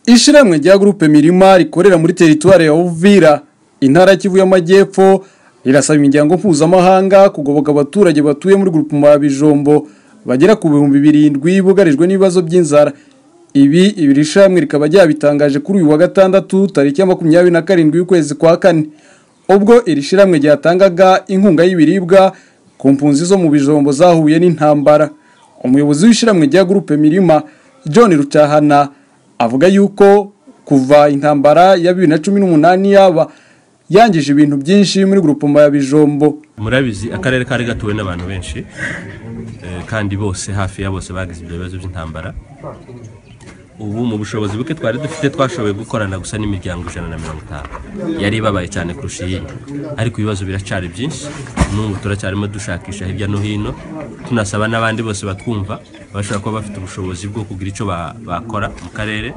Ishyirahamwe rya Groupe Mirima rikorera muri teritwari ya Uvira, intara ya Kivu y'Amajyepfo, rirasaba imiryango mpuzamahanga kugoboka abaturage batuye muri Groupement ya Bijombo bagera ku bihumbi birindwi bugarijwe n'ibibazo by'inzara. Ibi iri shyirahamwe rikaba ryabitangaje kuri uyu wa gatandatu tariki ya makumyabiri na karindwi y'ukwezi kwa kane. Ubwo iri shyirahamwe ryatangaga inkunga y'ibiribwa ku mpunzi zo mu bijombo zahuye n'intambara. Umuyobozi w'ishyirahamwe rya Groupe Mirima, John Rutahana, avuga yuko kuva intambara ya bibiri na cumi n'umunani yaba yangije ibintu byinshi muri grupoma ya bijombo murabizi akarere kari gatuwe n'abantu benshi eh, kandi bose hafi ya bose bagize ibyo bibazo by'intambara ubu mu bushobozi buke twari dufite twashoboye gukorana gusa n'imiryango ijana na mirongo itanu yari ibabaye cyane kurusha iyindi ariko ibibazo biracyari byinshi n'ubu turacyarimo dushakisha hirya no hino tunasaba n'abandi bose batwumva bashobora kuba bafite ubushobozi bwo kugira icyo ba- bakora mu karere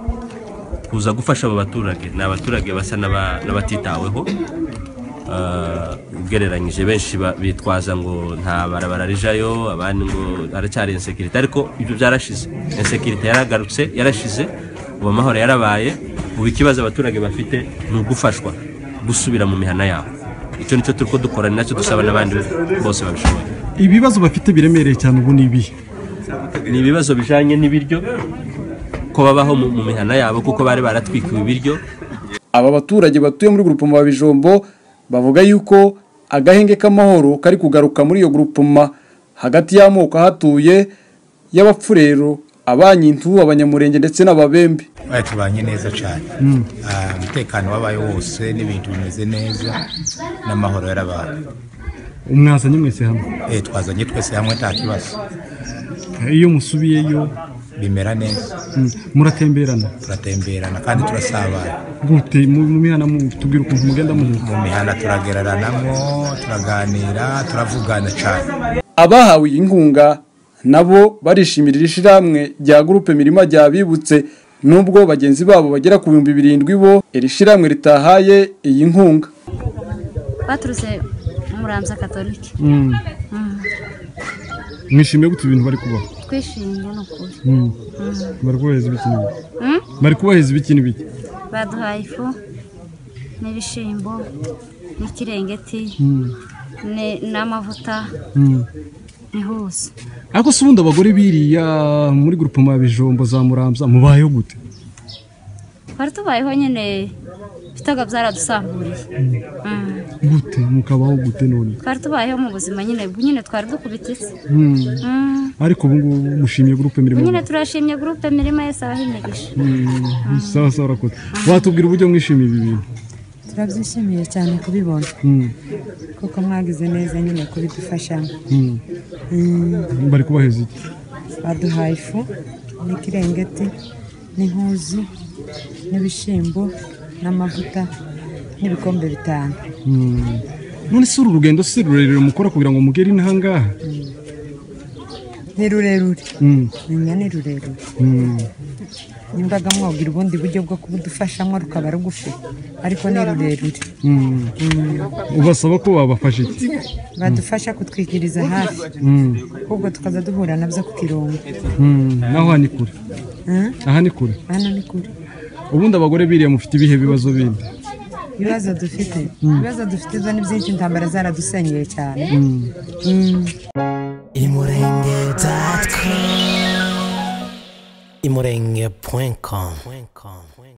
kuza gufasha abo baturage ni abaturage basa n'aba- n'abatitaweho Ah, ugereranyije benshi ba- bitwaza ngo nta barabara rijayo abandi ngo haracyari insekirite ariko ibyo byarashize insekirite yaragarutse yarashize ubu amahoro yarabaye ubu ikibazo abaturage bafite ni ugufashwa gusubira mu mihana yabo icyo nicyo turi ko dukora ni nacyo dusaba n'abandi bose babishoboye ibibazo bafite biremereye cyane ubu ni ibihe ni ibibazo bijanye n'ibiryo ko babaho mu mu mihana yabo kuko bari baratwikiwe ibiryo aba baturage batuye muri grupoma ya bijombo bavuga yuko agahenge k'amahoro kari kugaruka muri iyo grupoma hagati y'amoko ahatuye y'abapfurero abanyintu abanyamurenge ndetse n'ababembe bari tubanye neza cyane Ah, umutekano wabaye wose n'ibintu bimeze neza n'amahoro yarabaye umwazanye mwese hamwe Eh, twazanye twese hamwe nta kibazo iyo musubiyeyo bimera neza mm, muratemberana turatemberana kandi turasabana gute mu- mu mihana mu- tubwira ukuntu mugenda muhuza mu mihanda turagereranamo turaganira turavugana cyane abahawe iyi nkunga nabo barishimira iri shyirahamwe rya gurupe mirima ryabibutse nubwo bagenzi babo bagera ku bihumbi birindwi bo iri shyirahamwe ritahaye iyi nkunga baturutse muramza katolike Mm. mwishimiye gute ibintu bari kubaho twishimye ni ukuri Mm. bari kubaheza ibiki n'ibiki Mm? bari kubaheza ibiki n'ibiki baduhaye ifu n'ibishimbo n'ikirengeti Mm. ni- n'amavuta Mm. n'ihuza ariko se ubundi abagore biriya muri grupoma ya bijombo za muramza mubayeho gute twari tubayeho nyine bitaga byaradusamburiye Mm. gute mukabaho gute none twari tubayeho mu buzima nyine ubwo nyine twari dukubita isi Mm. Mm. ariko ubu ngubu mushimiye gurupe mirimo nyine turashimye gurupe mirima yose abaho imigisha Mm, sawa sawa urakoze watubwira uburyo mwishimiye ibi bintu turabyishimiye cyane kubibona Mm, kuko mwagize neza nyine kubidufashamo mm. bari kubaheza iki baduhaye ifu n'ikirengeti n'intuzi n'ibishyimbo n'amavuta n'ibikombe bitanu Mm. none si uru rugendo si rurerure mukora kugira ngo mugere inaha ngaha ni rurerure Mm, menya ni rurerure mm. nimbaga mwagira ubundi buryo bwo kubudufashamo rukaba rugufi ariko ni rurerure Mm. ubasaba ko babafasha iki badufasha kutwigiriza hafi Mm, ahubwo tukaza duhura nabyo ku kirombe mm. naho aha ni kure Mm, aha ni kure hano ni kure ubundi abagore biriya mufite ibihe bibazo bindi ibibazo dufite ibibazo dufite zo ni byinshi intambara zaradusenyeye cyane Mm. imurenge.com imurenge.com